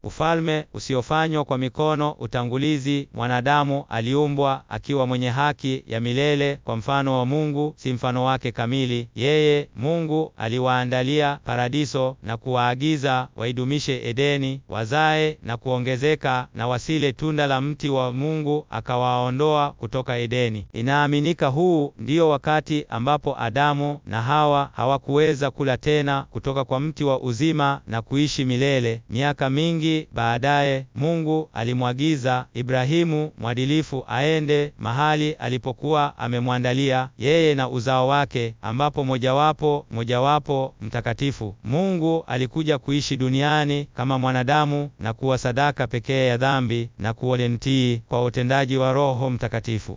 ufalme usiofanywa kwa mikono. Utangulizi: mwanadamu aliumbwa akiwa mwenye haki ya milele kwa mfano wa Mungu, si mfano wake kamili. Yeye Mungu aliwaandalia paradiso na kuwaagiza waidumishe Edeni, wazae na kuongezeka, na wasile tunda la mti wa Mungu, akawaondoa kutoka Edeni. Inaaminika huu ndio wakati ambapo Adamu na Hawa hawakuweza kula tena kutoka kwa mti wa uzima na kuishi milele. Miaka mingi baadaye, Mungu alimwagiza Ibrahimu mwadilifu aende mahali alipokuwa amemwandalia yeye na uzao wake, ambapo mojawapo mojawapo mtakatifu. Mungu alikuja kuishi duniani kama mwanadamu na kuwa sadaka pekee ya dhambi na kuwalentii kwa utendaji wa Roho Mtakatifu.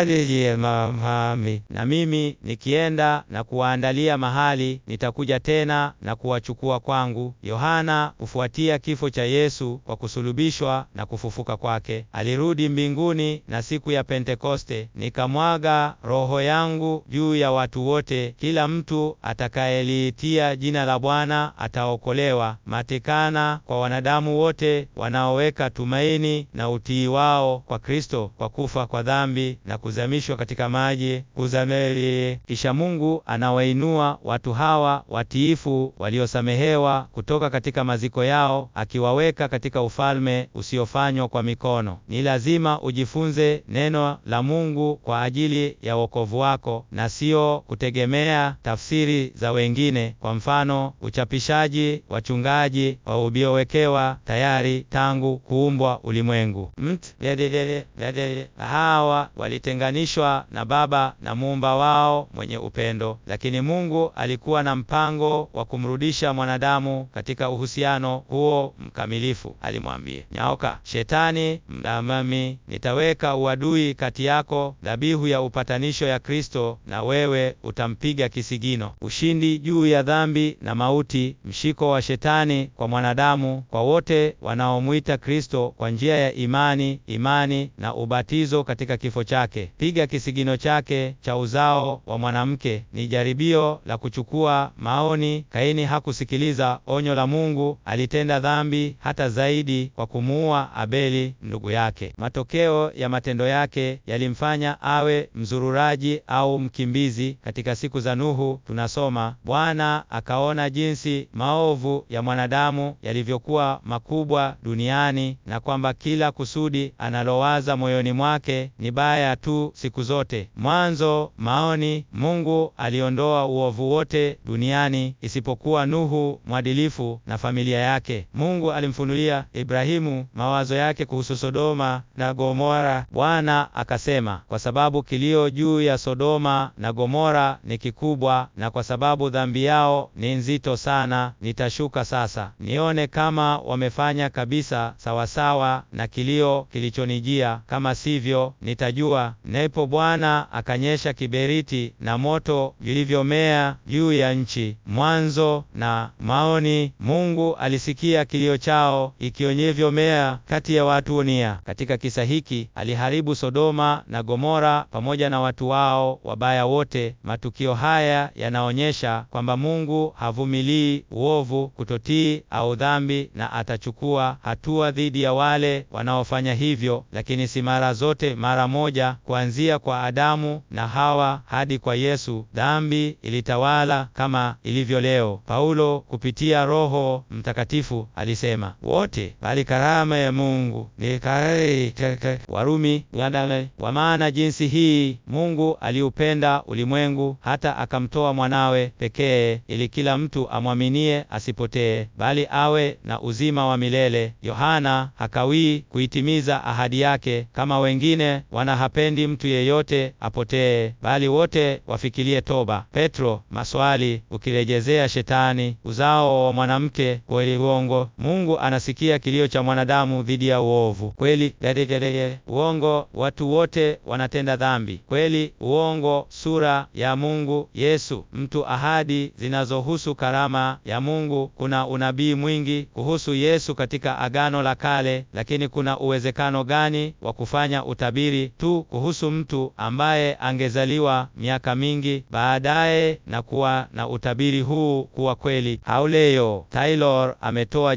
Mami, na mimi nikienda na kuwaandalia mahali, nitakuja tena na kuwachukua kwangu. Yohana hufuatia kifo cha Yesu kwa kusulubishwa na kufufuka kwake. Alirudi mbinguni na siku ya Pentekoste, nikamwaga Roho yangu juu ya watu wote. Kila mtu atakayeliitia jina la Bwana ataokolewa. Matikana kwa wanadamu wote wanaoweka tumaini na utii wao kwa Kristo kwa kufa kwa dhambi na kuzamishwa katika maji kuzameli. Kisha Mungu anawainua watu hawa watiifu waliosamehewa kutoka katika maziko yao, akiwaweka katika ufalme usiofanywa kwa mikono. Ni lazima ujifunze neno la Mungu kwa ajili ya wokovu wako na sio kutegemea tafsiri za wengine. Kwa mfano, uchapishaji wachungaji waliowekewa tayari tangu kuumbwa ulimwengu. Mt hawa walitenganishwa na Baba na muumba wao mwenye upendo, lakini Mungu alikuwa na mpango wa kumrudisha mwanadamu katika uhusiano huo mkamilifu. Alimwambia nyaoka Shetani, mdamami, nitaweka uadui kati yako, dhabihu ya upatanisho ya Kristo na wewe utampiga kisigino. Ushindi juu ya dhambi na mauti, mshiko wa Shetani kwa mwanadamu, kwa wote wanaomwita Kristo kwa njia ya imani, imani na ubatizo katika kifo chake. Piga kisigino chake cha uzao wa mwanamke. Ni jaribio la kuchukua maoni. Kaini hakusikiliza onyo la Mungu, alitenda dhambi hata zaidi kwa kumuua Abeli ndugu yake. Matokeo ya matendo yake yalimfanya awe mzururaji au mkimbizi. Katika siku za Nuhu tunasoma, Bwana akaona jinsi maovu ya mwanadamu yalivyokuwa makubwa duniani na kwamba kila kusudi analowaza moyoni mwake ni baya tu siku zote. Mwanzo maoni, Mungu aliondoa uovu wote duniani isipokuwa Nuhu mwadilifu na familia yake. Mungu alimfunulia Ibrahimu mawazo yake kuhusu Sodoma na Gomora. Bwana akasema, kwa sababu kilio juu ya Sodoma na Gomora ni kikubwa na kwa sababu dhambi yao ni nzito sana, nitashuka sasa nione kama wamefanya kabisa sawasawa na kilio kilichonijia, kama sivyo nitajua. Ndipo Bwana akanyesha kiberiti na moto vilivyomea juu ya nchi. Mwanzo na maoni, Mungu alisikia kilio chao ikionyevyo kati ya watu nia. Katika kisa hiki aliharibu Sodoma na Gomora pamoja na watu wao wabaya wote. Matukio haya yanaonyesha kwamba Mungu havumilii uovu, kutotii au dhambi, na atachukua hatua dhidi ya wale wanaofanya hivyo, lakini si mara zote mara moja. Kuanzia kwa Adamu na Hawa hadi kwa Yesu, dhambi ilitawala kama ilivyo leo. Paulo kupitia Roho Mtakatifu alisema wote, bali karama ya Mungu ni Warumi. Kwa maana jinsi hii Mungu aliupenda ulimwengu hata akamtoa mwanawe pekee, ili kila mtu amwaminie asipotee, bali awe na uzima wa milele. Yohana hakawii kuitimiza ahadi yake, kama wengine wanahapendi mtu yeyote apotee, bali wote wafikirie toba. Petro maswali, ukirejezea Shetani uzao wa mwanamke kweli uongo. Mungu anasikia kilio cha mwanadamu dhidi ya uovu. Kweli dededede uongo, watu wote wanatenda dhambi. Kweli uongo, sura ya Mungu. Yesu mtu ahadi zinazohusu karama ya Mungu. Kuna unabii mwingi kuhusu Yesu katika Agano la Kale, lakini kuna uwezekano gani wa kufanya utabiri tu kuhusu mtu ambaye angezaliwa miaka mingi baadaye na kuwa na utabiri huu kuwa kweli? Hauleo Taylor ametoa jibu hili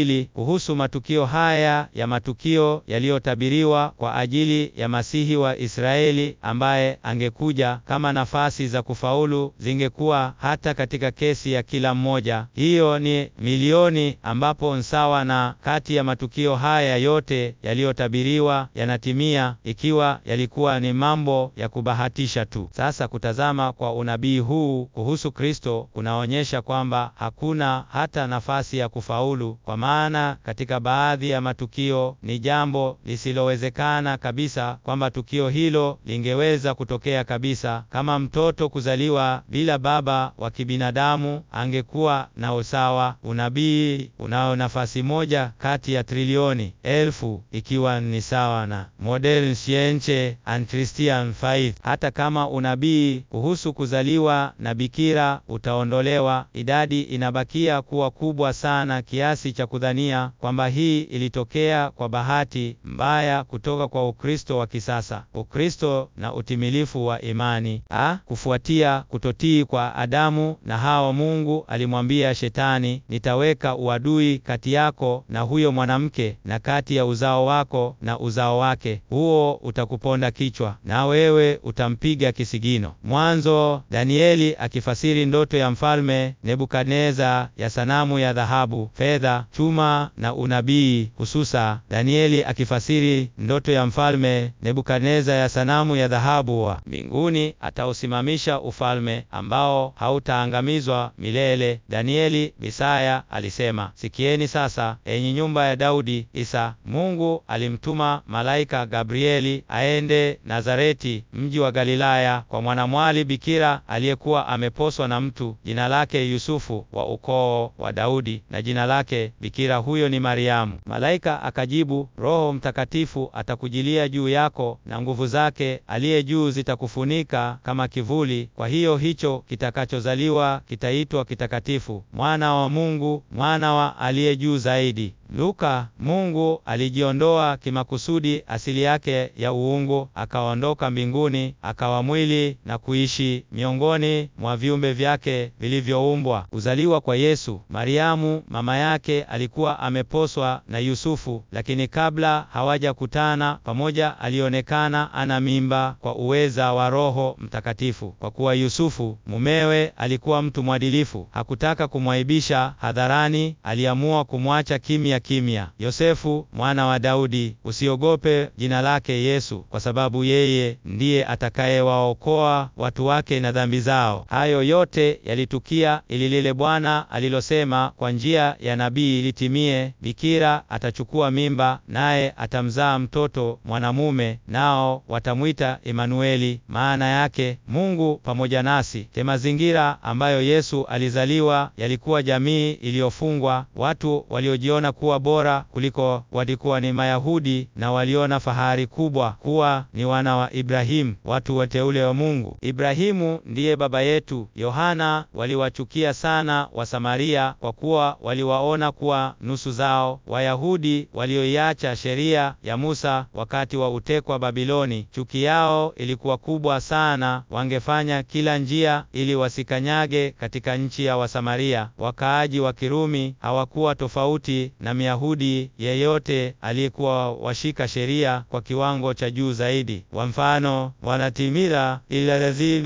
mbili kuhusu matukio haya ya matukio yaliyotabiriwa kwa ajili ya Masihi wa Israeli ambaye angekuja kama nafasi za kufaulu zingekuwa hata katika kesi ya kila mmoja. Hiyo ni milioni ambapo nsawa na kati ya matukio haya yote yaliyotabiriwa yanatimia ikiwa yalikuwa ni mambo ya kubahatisha tu. Sasa kutazama kwa unabii huu kuhusu Kristo kunaonyesha kwamba hakuna hata nafasi ya kufaulu, kwa maana katika baadhi ya matukio ni jambo lisilowezekana kabisa kwamba tukio hilo lingeweza kutokea kabisa. Kama mtoto kuzaliwa bila baba wa kibinadamu angekuwa na usawa, unabii unao nafasi moja kati ya trilioni elfu, ikiwa ni sawa na modern science and Christian faith. Hata kama unabii kuhusu kuzaliwa na bikira utaondolewa, idadi inabakia kuwa kubwa sana kiasi cha kudhania kwamba hii ilitokea kwa bahati mbaya kutoka kwa Ukristo wa kisasa. Ukristo na utimilifu wa imani a kufuatia kutotii kwa Adamu na Hawa, Mungu alimwambia Shetani, nitaweka uadui kati yako na huyo mwanamke na kati ya uzao wako na uzao wake, huo utakuponda kichwa na wewe utampiga kisigino. Mwanzo. Danieli akifasiri ndoto ya mfalme Nebukadneza ya sanamu ya dhahabu, fedha, chuma na unabii, hususa Danieli akifasiri ndoto ya mfalme Nebukadneza ya sanamu ya dhahabu wa mbinguni, atausimamisha ufalme ambao hautaangamizwa milele. Danieli Bisaya alisema, sikieni sasa, enyi nyumba ya Daudi. Isa Mungu alimtuma malaika Gabrieli aende Nazareti, mji wa Galilaya, kwa mwanamwali bikira aliyekuwa ameposwa na mtu, jina lake Yusufu, wa ukoo wa Daudi, na jina lake bikira huyo ni Mariamu. Malaika akajibu, Roho Mtakatifu atakujilia juu yako, na nguvu zake aliye juu zitakufunika kama kivuli. Kwa hiyo hicho kitakachozaliwa kitaitwa kitakatifu, mwana wa Mungu, mwana wa aliye juu zaidi. Luka. Mungu alijiondoa kimakusudi asili yake ya uungu, akaondoka mbinguni, akawa mwili na kuishi miongoni mwa viumbe vyake vilivyoumbwa. Kuzaliwa kwa Yesu. Mariamu mama yake alikuwa ameposwa na Yusufu, lakini kabla hawajakutana pamoja, alionekana ana mimba kwa uweza wa Roho Mtakatifu. Kwa kuwa Yusufu mumewe alikuwa mtu mwadilifu, hakutaka kumwaibisha hadharani, aliamua kumwacha kimya kimya. Yosefu mwana wa Daudi, usiogope jina lake Yesu, kwa sababu yeye ndiye atakayewaokoa watu wake na dhambi zao. Hayo yote yalitukia ili lile Bwana alilosema kwa njia ya nabii litimie, bikira atachukua mimba, naye atamzaa mtoto mwanamume, nao watamwita Emanueli, maana yake Mungu pamoja nasi. Te mazingira ambayo Yesu alizaliwa yalikuwa jamii iliyofungwa, watu waliojiona kuwa bora kuliko walikuwa ni Mayahudi na waliona fahari kubwa kuwa ni wana wa Ibrahimu, watu wateule wa Mungu. Ibrahimu ndiye baba yetu. Yohana waliwachukia sana Wasamaria kwa kuwa waliwaona kuwa nusu zao. Wayahudi walioiacha sheria ya Musa wakati wa utekwa Babiloni, chuki yao ilikuwa kubwa sana, wangefanya kila njia ili wasikanyage katika nchi ya Wasamaria. Wakaaji wa Kirumi hawakuwa tofauti na Myahudi yeyote aliyekuwa washika sheria kwa kiwango cha juu zaidi. Kwa mfano, wanatimila ila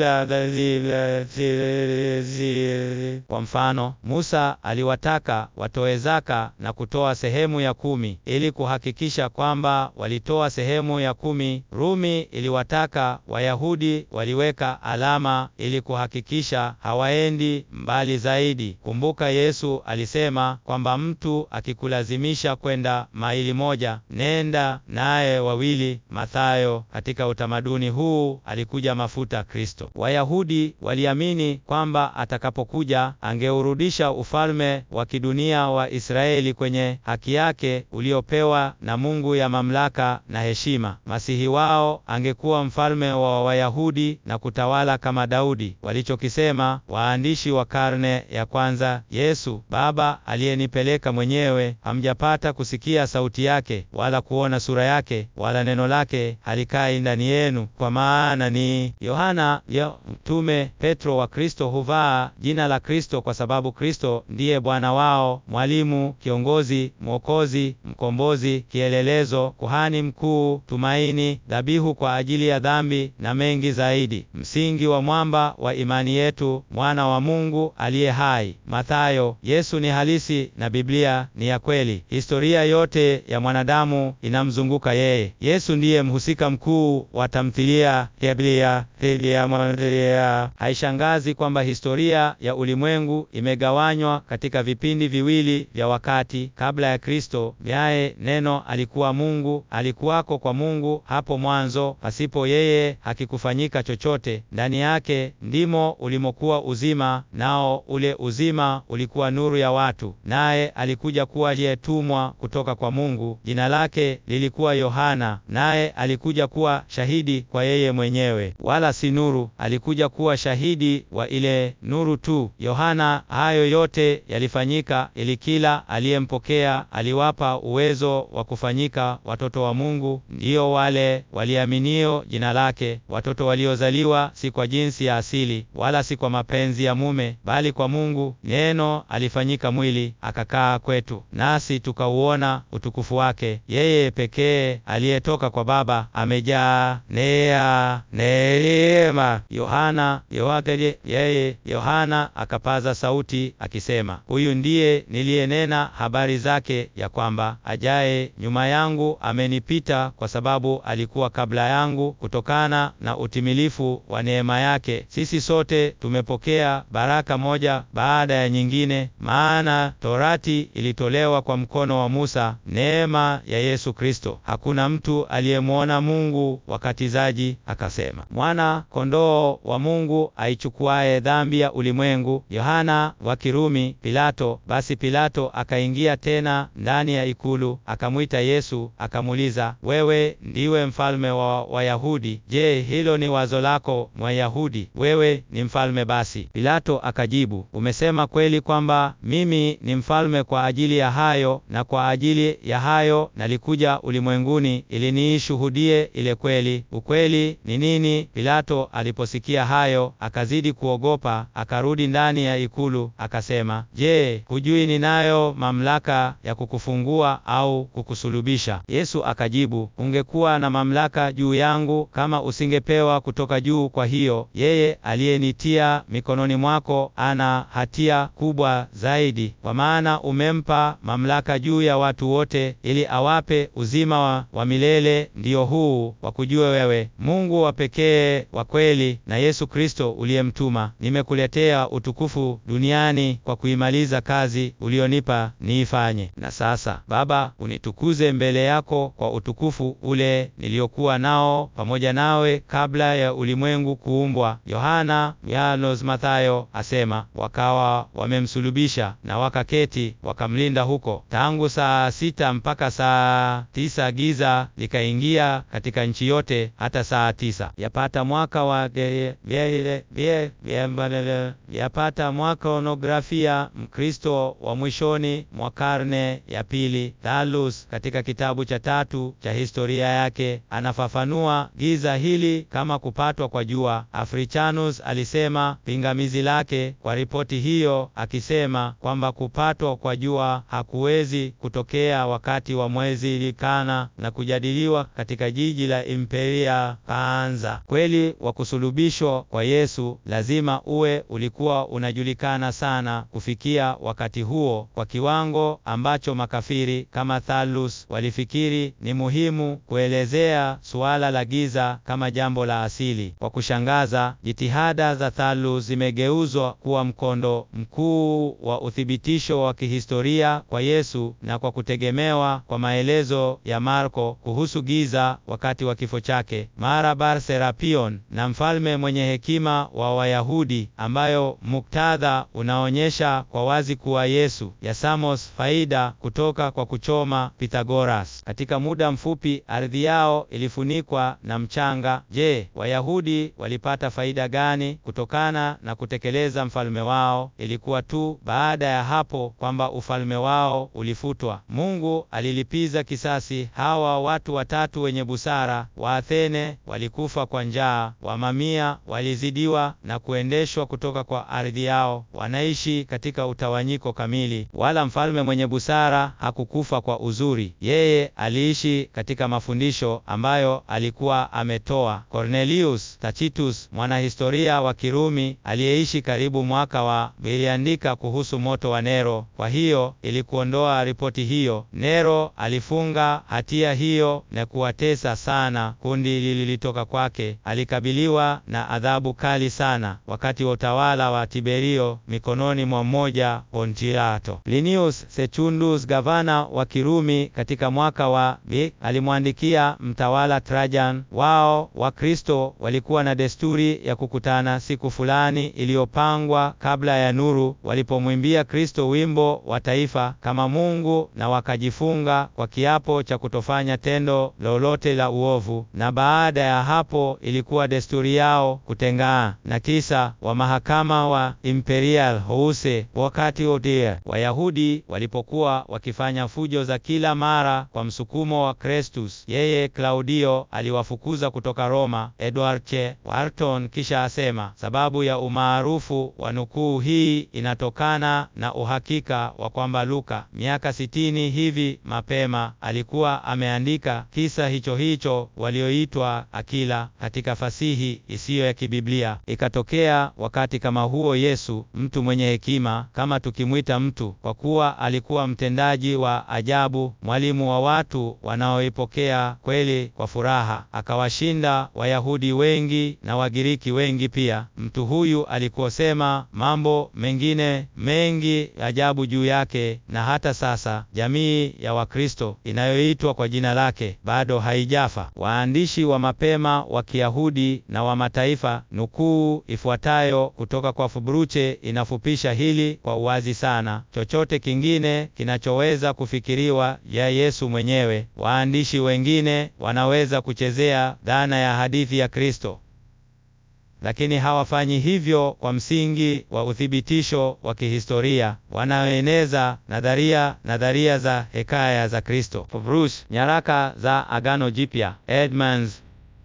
kwa mfano, Musa aliwataka watoe zaka na kutoa sehemu ya kumi ili kuhakikisha kwamba walitoa sehemu ya kumi. Rumi iliwataka Wayahudi waliweka alama ili kuhakikisha hawaendi mbali zaidi. Kumbuka Yesu alisema kwamba mtu akikulazimisha kwenda maili moja, nenda naye wawili. Mathayo. Katika utamaduni huu alikuja mafuta Kristo. Wayahudi waliamini kwamba atakapokuja angeurudisha ufalme wa kidunia wa Israeli kwenye haki yake uliopewa na Mungu ya mamlaka na heshima. Masihi wao angekuwa mfalme wa Wayahudi na kutawala kama Daudi. Walichokisema waandishi wa karne ya kwanza, Yesu Baba aliyenipeleka mwenyewe hamjapata kusikia sauti yake, wala kuona sura yake, wala neno lake halikai ndani yenu. Kwa maana ni Yohana yo mtume Petro wa Kristo huvaa jina la Kristo kwa sababu Kristo ndiye Bwana wao, mwalimu, kiongozi, mwokozi, mkombozi, kielelezo, kuhani mkuu, tumaini, dhabihu kwa ajili ya dhambi na mengi zaidi, msingi wa mwamba wa imani yetu, mwana wa Mungu aliye hai. Mathayo. Yesu ni halisi na Biblia ni ya kweli. Historia yote ya mwanadamu inamzunguka yeye. Yesu ndiye mhusika mkuu wa tamthilia ya Biblia. Haishangazi kwamba historia ya ulimwengu imegawanywa katika vipindi viwili vya wakati. Kabla ya Kristo, yaye neno alikuwa Mungu, alikuwako kwa Mungu hapo mwanzo, pasipo yeye hakikufanyika chochote. Ndani yake ndimo ulimokuwa uzima, nao ule uzima ulikuwa nuru ya watu. Naye alikuja kuwa aliyetumwa kutoka kwa Mungu. Jina lake lilikuwa Yohana, naye alikuja kuwa shahidi kwa yeye mwenyewe, wala si nuru. Alikuja kuwa shahidi wa ile nuru tu. Yohana, hayo yote yalifanyika ili kila aliyempokea aliwapa uwezo wa kufanyika watoto wa Mungu, ndiyo wale waliaminio jina lake, watoto waliozaliwa si kwa jinsi ya asili, wala si kwa mapenzi ya mume, bali kwa Mungu. Neno alifanyika mwili akakaa kwetu, nasi tukauona utukufu wake, yeye pekee aliyetoka kwa Baba, amejaa neema neema. Yohana yote yeye Yohana akapaza sauti akisema, huyu ndiye niliyenena habari zake, ya kwamba ajaye nyuma yangu amenipita, kwa sababu alikuwa kabla yangu. Kutokana na utimilifu wa neema yake sisi sote tumepokea baraka moja baada ya nyingine, maana torati ilitolewa kwa mkono wa Musa, neema ya Yesu Kristo. Hakuna mtu aliyemwona Mungu. Wakatizaji akasema, mwana kondoo wa Mungu aichukuaye dhambi ya ulimwengu. Yohana wa Kirumi. Pilato. Basi Pilato akaingia tena ndani ya ikulu, akamwita Yesu, akamuuliza, wewe ndiwe mfalme wa Wayahudi? Je, hilo ni wazo lako, Mwayahudi? Wewe ni mfalme basi. Pilato akajibu, umesema kweli kwamba mimi ni mfalme. Kwa ajili ya hayo na kwa ajili ya hayo nalikuja ulimwenguni, ili niishuhudie ile kweli. Ukweli ni nini? Pilato aliposikia hayo akazidi kuogopa, akarudi ndani ya ikulu, akasema, Je, hujui ninayo mamlaka ya kukufungua au kukusulubisha? Yesu akajibu, ungekuwa na mamlaka juu yangu kama usingepewa kutoka juu. Kwa hiyo yeye aliyenitia mikononi mwako ana hatia kubwa zaidi, kwa maana umempa mamlaka juu ya watu wote, ili awape uzima wa, wa milele, ndiyo huu wa kujua wewe Mungu wa pekee wa kweli, na Yesu Kristo uliyemtuma. Nimekuletea utukufu duniani kwa kuimaliza kazi ulionipa niifanye. Na sasa Baba, unitukuze mbele yako kwa utukufu ule niliokuwa nao pamoja nawe kabla ya ulimwengu kuumbwa. Yohana Yanos Mathayo asema, wakawa wamemsulubisha na wakaketi wakamlinda huko tangu saa sita mpaka saa tisa giza likaingia katika nchi yote hata saa tisa. Yapata mwaka wa yapata mwaka onografia Mkristo wa mwishoni mwa karne ya pili Thallus katika kitabu cha tatu cha historia yake anafafanua giza hili kama kupatwa kwa jua. Africanus alisema pingamizi lake kwa ripoti hiyo, akisema kwamba kupatwa kwa jua hakuwezi kutokea wakati wa mwezi likana na kujadiliwa katika jiji la Imperia Kaanza. Kweli wa kusulubishwa kwa Yesu lazima uwe ulikuwa unajulikana sana kufikia wakati huo kwa kiwango ambacho makafiri kama Thallus walifikiri ni muhimu kuelezea suala la giza kama jambo la asili. Kwa kushangaza, jitihada za Thallus zimegeuzwa kuwa mkondo mkuu wa uthibitisho wa kihistoria kwa Yesu na kwa kutegemewa kwa maelezo ya Marko kuhusu giza wakati wa kifo chake. Mara Serapion na mfalme mwenye hekima wa Wayahudi, ambayo muktadha unaonyesha kwa wazi kuwa Yesu yasamos faida kutoka kwa kuchoma Pythagoras. Katika muda mfupi ardhi yao ilifunikwa na mchanga. Je, Wayahudi walipata faida gani kutokana na kutekeleza mfalme wao? Ilikuwa tu baada ya hapo kwamba ufalme wao wao ulifutwa. Mungu alilipiza kisasi. Hawa watu watatu wenye busara wa Athene walikufa kwa njaa, Wamamia walizidiwa na kuendeshwa kutoka kwa ardhi yao, wanaishi katika utawanyiko kamili. Wala mfalme mwenye busara hakukufa kwa uzuri, yeye aliishi katika mafundisho ambayo alikuwa ametoa. Cornelius Tacitus, mwanahistoria wa Kirumi aliyeishi karibu mwaka wa, iliandika kuhusu moto wa Nero. Kwa hiyo ili kuondoa ripoti hiyo, Nero alifunga hatia hiyo na kuwatesa sana kundi lililitoka kwake. Alikabiliwa na adhabu kali sana wakati wa utawala wa Tiberio mikononi mwa mmoja Pontiato. Plinius Secundus, gavana wa Kirumi, katika mwaka wa B alimwandikia mtawala Trajan. Wao Wakristo walikuwa na desturi ya kukutana siku fulani iliyopangwa kabla ya nuru, walipomwimbia Kristo wimbo wa taifa kama Mungu, na wakajifunga kwa kiapo cha kutofanya tendo lolote la uovu. Na baada ya hapo ilikuwa desturi yao kutengana. Na kisa wa mahakama wa Imperial House wakati wote Wayahudi walipokuwa wakifanya fujo za kila mara kwa msukumo wa Crestus, yeye Klaudio aliwafukuza kutoka Roma. Edward Che Wharton kisha asema sababu ya umaarufu wa nukuu hii inatokana na uhakika wa kwamba Luka miaka sitini hivi mapema alikuwa ameandika kisa hicho hicho walioitwa akila katika fasihi isiyo ya kibiblia. Ikatokea wakati kama huo Yesu, mtu mwenye hekima, kama tukimwita mtu, kwa kuwa alikuwa mtendaji wa ajabu, mwalimu wa watu wanaoipokea kweli kwa furaha, akawashinda Wayahudi wengi na Wagiriki wengi pia. Mtu huyu alikosema mambo mengine mengi ajabu juu yake, na hata sasa jamii ya Wakristo inayoitwa kwa jina lake bado haijafa. Waandishi wa mapema wa Kiyahudi na wa mataifa, nukuu ifuatayo kutoka kwa Fubruche inafupisha hili kwa uwazi sana. Chochote kingine kinachoweza kufikiriwa ya Yesu mwenyewe, waandishi wengine wanaweza kuchezea dhana ya hadithi ya Kristo, lakini hawafanyi hivyo kwa msingi wa uthibitisho wa kihistoria. Wanaoeneza nadharia nadharia za hekaya za Kristo. Bruce, nyaraka za Agano Jipya, Edmonds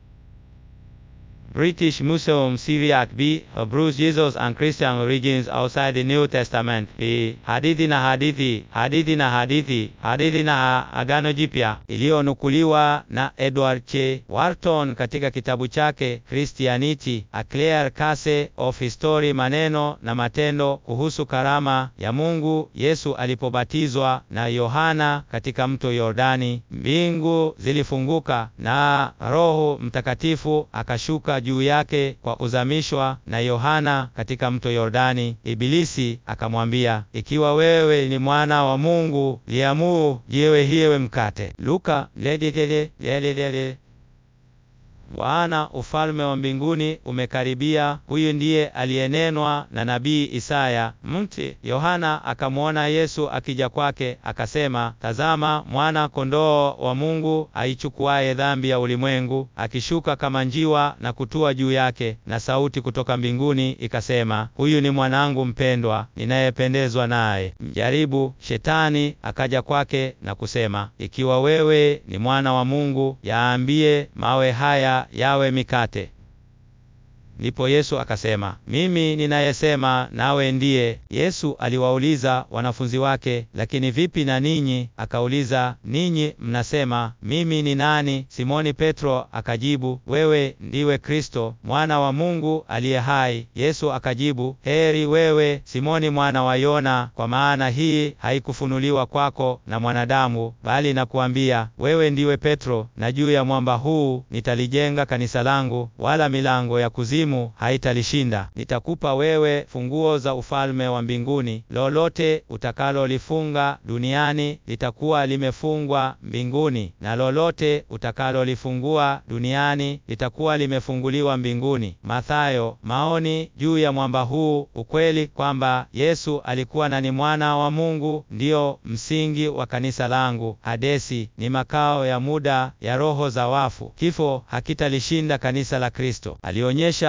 British Museum Syriac B. Bruce Jesus and Christian Origins Outside the New Testament B. Hadithi na hadithi, hadithi na hadithi, hadithi na Agano Jipya, iliyonukuliwa na Edward Che Wharton katika kitabu chake Christianity, A Clear Case of History, maneno na matendo kuhusu karama ya Mungu. Yesu alipobatizwa na Yohana katika mto Yordani, mbingu zilifunguka na Roho Mtakatifu akashuka juu yake kwa uzamishwa na Yohana katika mto Yordani. Ibilisi akamwambia, ikiwa wewe ni mwana wa Mungu, liamuru jiwe hiwe mkate. Luka lededede lededede Bwana, ufalme wa mbinguni umekaribia. Huyu ndiye aliyenenwa na nabii Isaya. Mti Yohana akamwona Yesu akija kwake, akasema, tazama, mwana kondoo wa Mungu aichukuaye dhambi ya ulimwengu, akishuka kama njiwa na kutua juu yake. Na sauti kutoka mbinguni ikasema, huyu ni mwanangu mpendwa, ninayependezwa naye. Mjaribu Shetani akaja kwake na kusema, ikiwa wewe ni mwana wa Mungu, yaambie mawe haya yawe mikate. Ndipo Yesu akasema, mimi ninayesema nawe ndiye. Yesu aliwauliza wanafunzi wake, lakini vipi na ninyi? Akauliza, ninyi mnasema mimi ni nani? Simoni Petro akajibu, wewe ndiwe Kristo, mwana wa Mungu aliye hai. Yesu akajibu, heri wewe Simoni mwana wa Yona, kwa maana hii haikufunuliwa kwako na mwanadamu, bali nakuambia wewe ndiwe Petro, na juu ya mwamba huu nitalijenga kanisa langu, wala milango ya kuzimu haitalishinda. Nitakupa wewe funguo za ufalme wa mbinguni. Lolote utakalolifunga duniani litakuwa limefungwa mbinguni, na lolote utakalolifungua duniani litakuwa limefunguliwa mbinguni. Mathayo. Maoni juu ya mwamba huu. Ukweli kwamba Yesu alikuwa na ni mwana wa Mungu ndiyo msingi wa kanisa langu. Hadesi ni makao ya muda ya roho za wafu. Kifo hakitalishinda kanisa la Kristo. Alionyesha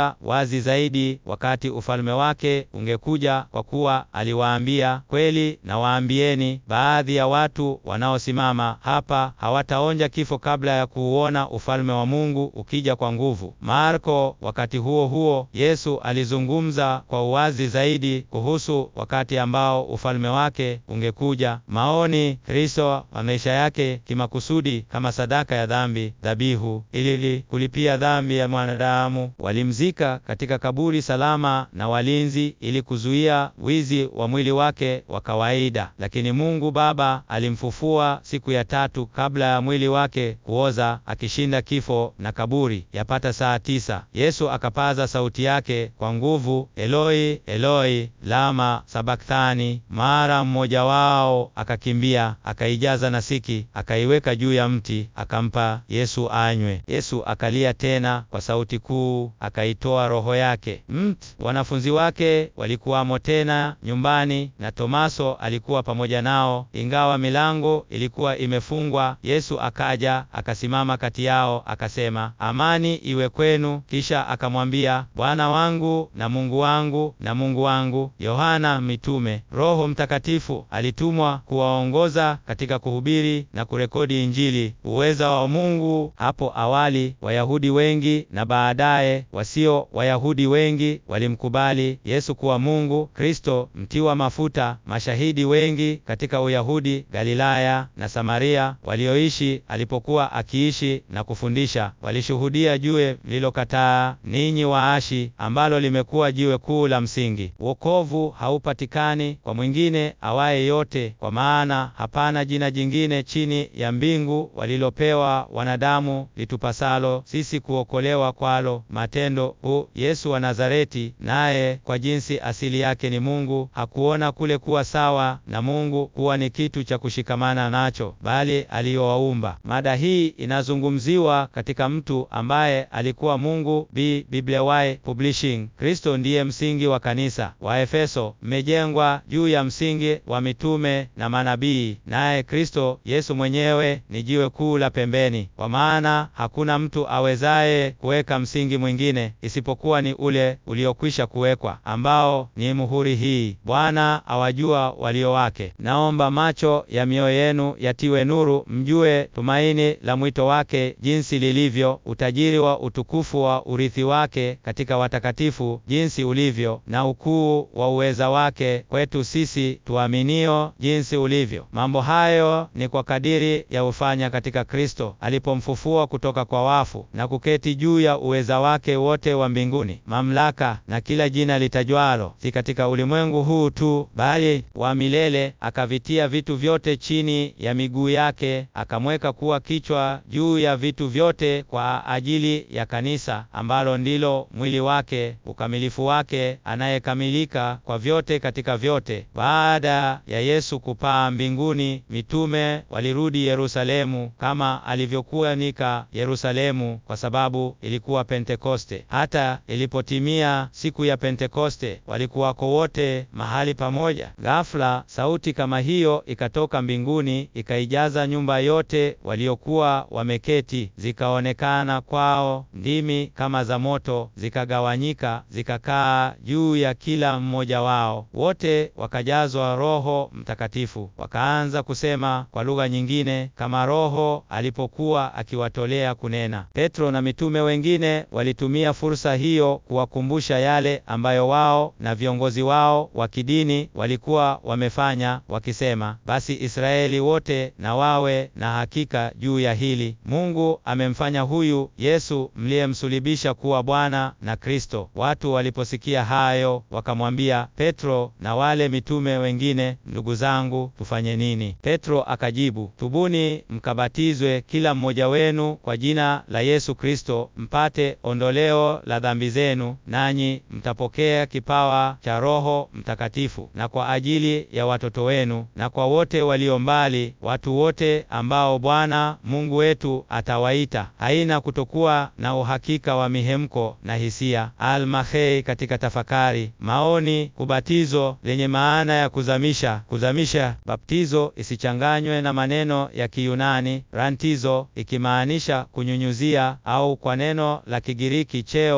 alieleza wazi zaidi wakati ufalme wake ungekuja, kwa kuwa aliwaambia, kweli nawaambieni, baadhi ya watu wanaosimama hapa hawataonja kifo kabla ya kuuona ufalme wa Mungu ukija kwa nguvu. Marko. Wakati huo huo, Yesu alizungumza kwa uwazi zaidi kuhusu wakati ambao ufalme wake ungekuja. Maoni Kristo wa maisha yake kimakusudi kama sadaka ya dhambi, dhabihu ili kulipia dhambi ya mwanadamu. Walimzika katika kaburi salama na walinzi ili kuzuia wizi wa mwili wake wa kawaida, lakini Mungu Baba alimfufua siku ya tatu kabla ya mwili wake kuoza, akishinda kifo na kaburi. Yapata saa tisa, Yesu akapaza sauti yake kwa nguvu, Eloi Eloi lama sabakthani. Mara mmoja wao akakimbia akaijaza nasiki, akaiweka juu ya mti, akampa Yesu anywe. Yesu akalia tena kwa sauti kuu, akaitoa roho yake. Mt wanafunzi wake walikuwamo tena nyumbani, na Tomaso alikuwa pamoja nao, ingawa milango ilikuwa imefungwa. Yesu akaja akasimama kati yao, akasema, amani iwe kwenu. Kisha akamwambia, Bwana wangu na Mungu wangu na Mungu wangu. Yohana Mitume. Roho Mtakatifu alitumwa kuwaongoza katika kuhubiri na kurekodi Injili, uweza wa Mungu. Hapo awali Wayahudi wengi na baadaye wasio Wayahudi wengi walimkubali Yesu kuwa Mungu Kristo, mtiwa mafuta. Mashahidi wengi katika Uyahudi, Galilaya na Samaria walioishi alipokuwa akiishi na kufundisha walishuhudia jiwe lililokataa ninyi waashi, ambalo limekuwa jiwe kuu la msingi. Wokovu haupatikani kwa mwingine awaye yote, kwa maana hapana jina jingine chini ya mbingu walilopewa wanadamu litupasalo sisi kuokolewa kwalo. Matendo hu Yesu wa Nazareti, naye kwa jinsi asili yake ni Mungu, hakuona kule kuwa sawa na Mungu kuwa ni kitu cha kushikamana nacho, bali aliyowaumba. Mada hii inazungumziwa katika mtu ambaye alikuwa Mungu. B Bibliaway Publishing. Kristo ndiye msingi wa kanisa. Waefeso, mmejengwa juu ya msingi wa mitume na manabii, naye Kristo Yesu mwenyewe ni jiwe kuu la pembeni, kwa maana hakuna mtu awezaye kuweka msingi mwingine isipokuwa ni ule uliokwisha kuwekwa, ambao ni muhuri hii, Bwana awajua walio wake. Naomba macho ya mioyo yenu yatiwe nuru, mjue tumaini la mwito wake jinsi lilivyo, utajiri wa utukufu wa urithi wake katika watakatifu jinsi ulivyo, na ukuu wa uweza wake kwetu sisi tuaminio jinsi ulivyo. Mambo hayo ni kwa kadiri ya ufanya katika Kristo alipomfufua kutoka kwa wafu na kuketi juu ya uweza wake wote wa mbinguni, mamlaka na kila jina litajwalo, si katika ulimwengu huu tu, bali wa milele. Akavitia vitu vyote chini ya miguu yake, akamweka kuwa kichwa juu ya vitu vyote kwa ajili ya kanisa, ambalo ndilo mwili wake, ukamilifu wake, anayekamilika kwa vyote katika vyote. Baada ya Yesu kupaa mbinguni, mitume walirudi Yerusalemu kama alivyokuwa nika Yerusalemu, kwa sababu ilikuwa Pentekoste. Hata ilipotimia siku ya Pentekoste, walikuwako wote mahali pamoja. Ghafla sauti kama hiyo ikatoka mbinguni, ikaijaza nyumba yote waliokuwa wameketi. Zikaonekana kwao ndimi kama za moto, zikagawanyika, zikakaa juu ya kila mmoja wao. Wote wakajazwa Roho Mtakatifu, wakaanza kusema kwa lugha nyingine kama Roho alipokuwa akiwatolea kunena. Petro na mitume wengine walitumia fursa hiyo kuwakumbusha yale ambayo wao na viongozi wao wa kidini walikuwa wamefanya, wakisema, basi Israeli wote na wawe na hakika juu ya hili, Mungu amemfanya huyu Yesu mliyemsulibisha kuwa Bwana na Kristo. Watu waliposikia hayo, wakamwambia Petro na wale mitume wengine, ndugu zangu, tufanye nini? Petro akajibu, tubuni mkabatizwe kila mmoja wenu kwa jina la Yesu Kristo mpate ondoleo la dhambi zenu, nanyi mtapokea kipawa cha Roho Mtakatifu. Na kwa ajili ya watoto wenu na kwa wote walio mbali, watu wote ambao Bwana Mungu wetu atawaita. Haina kutokuwa na uhakika wa mihemko na hisia. Almahei katika tafakari maoni. Kubatizo lenye maana ya kuzamisha, kuzamisha. Baptizo isichanganywe na maneno ya Kiyunani rantizo, ikimaanisha kunyunyuzia, au kwa neno la Kigiriki cheo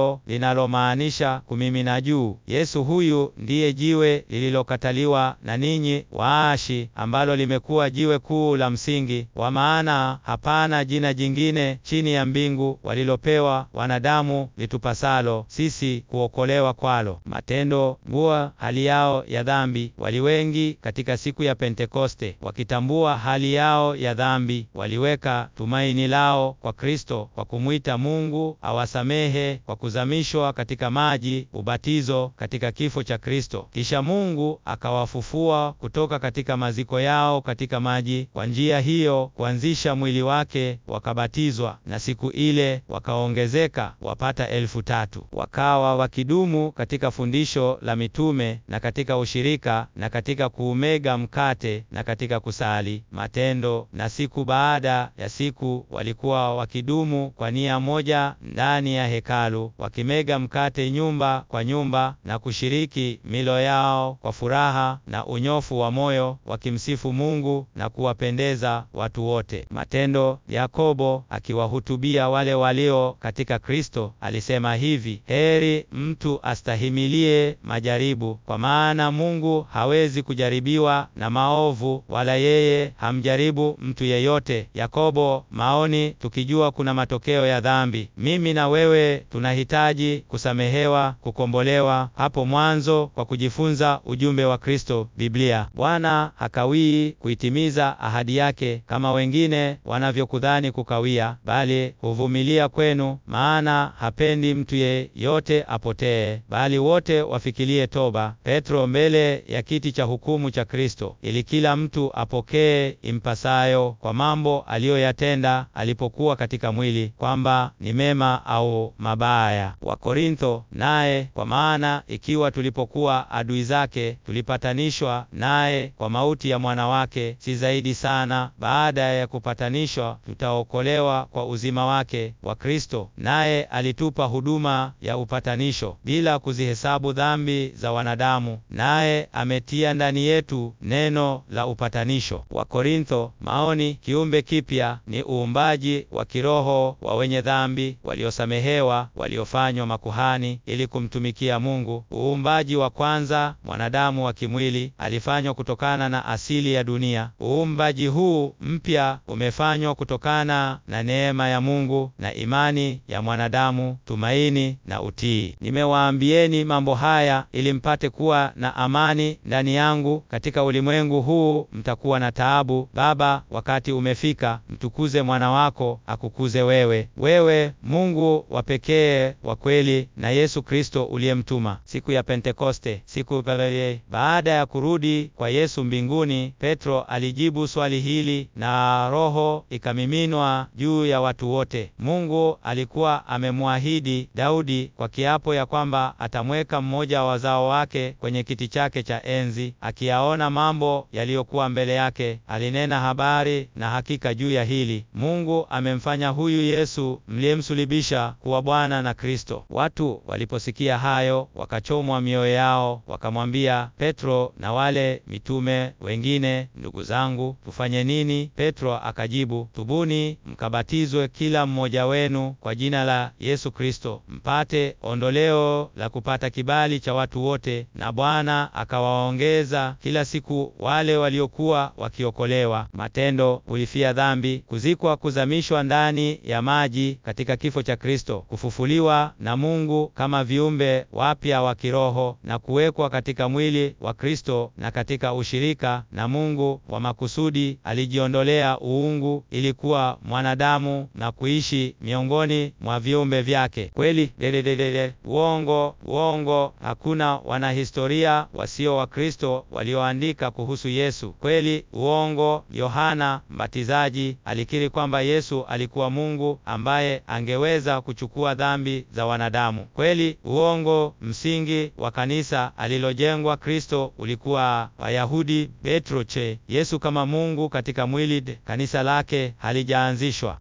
neno linalomaanisha kumimina juu. Yesu huyu ndiye jiwe lililokataliwa na ninyi waashi, ambalo limekuwa jiwe kuu la msingi, kwa maana hapana jina jingine chini ya mbingu walilopewa wanadamu litupasalo sisi kuokolewa kwalo. Matendo ngua hali yao ya dhambi. Wali wengi katika siku ya Pentekoste, wakitambua hali yao ya dhambi, waliweka tumaini lao kwa Kristo kwa kumwita Mungu awasamehe kwa kuzamishwa katika maji, ubatizo katika kifo cha Kristo. Kisha Mungu akawafufua kutoka katika maziko yao katika maji, kwa njia hiyo kuanzisha mwili wake, wakabatizwa, na siku ile wakaongezeka wapata elfu tatu. Wakawa wakidumu katika fundisho la mitume na katika ushirika na katika kuumega mkate na katika kusali. Matendo na siku baada ya siku walikuwa wakidumu kwa nia moja ndani ya hekalu, wakimega mkate nyumba kwa nyumba na kushiriki milo yao kwa furaha na unyofu wa moyo, wakimsifu Mungu na kuwapendeza watu wote. Matendo. Yakobo akiwahutubia wale walio katika Kristo alisema hivi: heri mtu astahimilie majaribu, kwa maana Mungu hawezi kujaribiwa na maovu, wala yeye hamjaribu mtu yeyote. Yakobo maoni, tukijua kuna matokeo ya dhambi. Mimi na wewe tunahitaji kusamehewa, kukombolewa hapo mwanzo kwa kujifunza ujumbe wa Kristo, Biblia. Bwana hakawii kuitimiza ahadi yake kama wengine wanavyokudhani kukawia, bali huvumilia kwenu, maana hapendi mtu yeyote apotee, bali wote wafikirie toba. Petro mbele ya kiti cha hukumu cha Kristo, ili kila mtu apokee impasayo kwa mambo aliyoyatenda alipokuwa katika mwili, kwamba ni mema au mabaya. Wakorintho. Naye kwa maana ikiwa tulipokuwa adui zake tulipatanishwa naye kwa mauti ya mwana wake, si zaidi sana baada ya kupatanishwa tutaokolewa kwa uzima wake wa Kristo. Naye alitupa huduma ya upatanisho bila kuzihesabu dhambi za wanadamu, naye ametia ndani yetu neno la upatanisho. Wakorintho. Maoni. Kiumbe kipya ni uumbaji wa kiroho wa wenye dhambi waliosamehewa, waliofanywa makuhani ili kumtumikia Mungu. Uumbaji wa kwanza, mwanadamu wa kimwili, alifanywa kutokana na asili ya dunia. Uumbaji huu mpya umefanywa kutokana na neema ya Mungu na imani ya mwanadamu, tumaini na utii. Nimewaambieni mambo haya ili mpate kuwa na amani ndani yangu. Katika ulimwengu huu mtakuwa na taabu. Baba, wakati umefika, mtukuze mwana wako akukuze wewe, wewe Mungu wa pekee wa kweli, na Yesu Kristo uliyemtuma. Siku ya Pentekoste, siku baada ya kurudi kwa Yesu mbinguni, Petro alijibu swali hili na Roho ikamiminwa juu ya watu wote. Mungu alikuwa amemwahidi Daudi kwa kiapo ya kwamba atamweka mmoja wa wazao wake kwenye kiti chake cha enzi. Akiyaona mambo yaliyokuwa mbele yake, alinena habari na hakika juu ya hili. Mungu amemfanya huyu Yesu mliyemsulibisha kuwa Bwana na Kristo. Watu waliposikia hayo, wakachomwa mioyo yao, wakamwambia Petro na wale mitume wengine, ndugu zangu, tufanye nini? Petro akajibu, tubuni mkabatizwe kila mmoja wenu kwa jina la Yesu Kristo mpate ondoleo la kupata kibali cha watu wote, na Bwana akawaongeza kila siku wale waliokuwa wakiokolewa. Matendo. Kulifia dhambi, kuzikwa, kuzamishwa ndani ya maji katika kifo cha Kristo, kufufuliwa na Mungu kama viumbe wapya wa kiroho, na kuwekwa katika mwili wa Kristo na katika ushirika na Mungu wa makusudi. Alijiondolea uungu ili kuwa mwanadamu na kuishi miongoni mwa viumbe vyake. Kweli lelelelele, uongo, uongo! Hakuna wanahistoria wasio wa Kristo walioandika kuhusu Yesu. Kweli, uongo! Yohana Mbatizaji alikiri kwamba Yesu alikuwa Mungu ambaye angeweza kuchukua dhambi za wanadamu. Kweli, uongo! Msingi wa kanisa alilojengwa Kristo ulikuwa Wayahudi. Petro che Yesu kama Mungu katika mwili, kanisa lake halijaanzishwa.